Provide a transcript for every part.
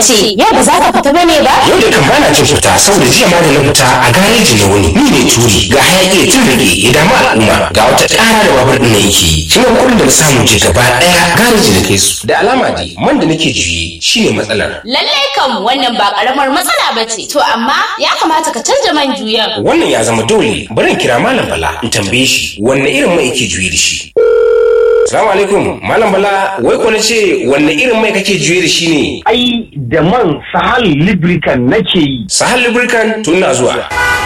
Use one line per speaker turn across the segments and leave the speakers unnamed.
ce yau ba za ka fita bane ba
Yau da kan bana cin fita saboda jiya ma da na fita a gareji na wuni. Ni ne turi ga hayaki ya tun rage ya damu al'umma ga wata ƙara da babur ɗin na yake yi. Shi ne kuɗin da na samu je gaba ɗaya gareji na kai su. Da alama dai man da nake juye shi ne matsalar.
lallai kam wannan ba karamar matsala ba ce to amma ya kamata ka canja man juyan
Wannan ya zama dole bari in kira Malam Bala in tambaye shi wanne irin mai yake juye da shi. Salamu alaikum Malam Bala wai ko na ce wanne irin mai kake juye da shi ne?
ai da man sahal lubricant nake yi
Sahal Lubricant tun na zuwa.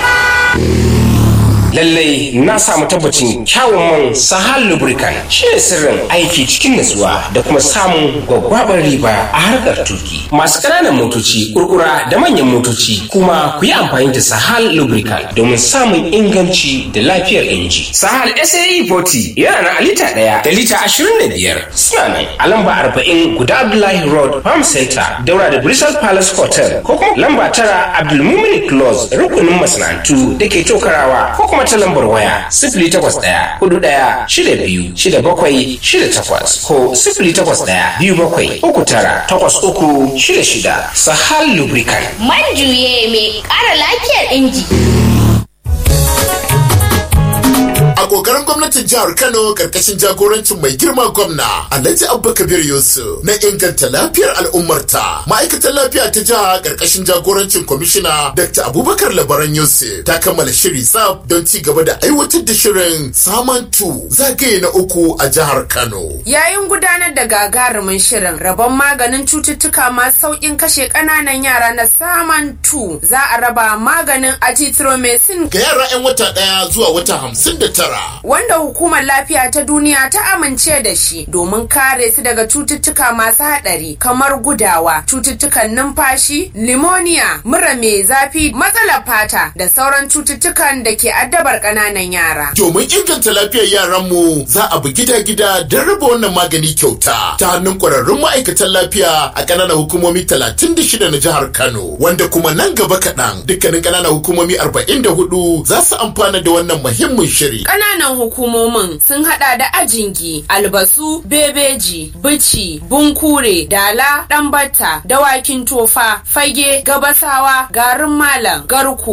Lallai na samu tabbacin kyawun man Sahal Lubricant shi ne sirrin aiki cikin natsuwa da kuma samun gwaggwabar riba a harkar tuki. Masu ƙananan motoci, kurkura da manyan motoci kuma ku yi amfani da Sahal Lubricant domin samun inganci da lafiyar inji. Sahal SAE 40 yana na lita ɗaya da lita ashirin da biyar. Suna nan a lamba arba'in guda Abdullahi Road Farm Center daura da Bristol Palace Hotel ko kuma lamba tara Abdulmumin Close rukunin masana'antu da ke tokarawa ko kuma ta lambar waya sifili takwas ɗaya hudu ɗaya shida biyu shida bakwai shida takwas ko sifili takwas ɗaya biyu bakwai uku tara takwas uku shida shida Sahal Lubricant.
man juye mai ƙara lafiyar inji
A kokarin gwamnatin jihar Kano karkashin jagorancin mai girma gwamna Alhaji Abba Kabir Yusuf na inganta lafiyar al'ummarta. Ma'aikatar lafiya ta jiha karkashin jagorancin kwamishina Dr. Abubakar Labaran Yusuf ta kammala shiri tsaf don ci gaba da aiwatar da shirin Samantu zagaye na uku a jihar Kano.
Yayin gudanar da gagarumin shirin rabon maganin cututtuka masu sauƙin kashe ƙananan yara na saman tu za a raba maganin azithromycin
Ga yara 'yan wata ɗaya zuwa wata hamsin da tara.
wanda hukumar lafiya ta duniya ta amince da shi domin kare su daga cututtuka masu haɗari kamar gudawa cututtukan numfashi limoniya mura mai zafi matsalar fata da sauran cututtukan da ke addabar ƙananan yara
Domin inganta lafiyar yaranmu za a bi gida-gida don raba wannan magani kyauta ta hannun kwararrun ma'aikatan lafiya a ƙananan hukumomi 36 na jihar Kano wanda kuma nan gaba kaɗan dukkanin ƙananan hukumomi 44 za su amfana da wannan muhimmin shiri.
Ƙananan hukumomin sun hada da Ajingi, Albasu, Bebeji, Bici, Bunkure, Dala, Ɗanbata, Dawakin Tofa, Fage, Gabasawa, Garin Malam, Garko,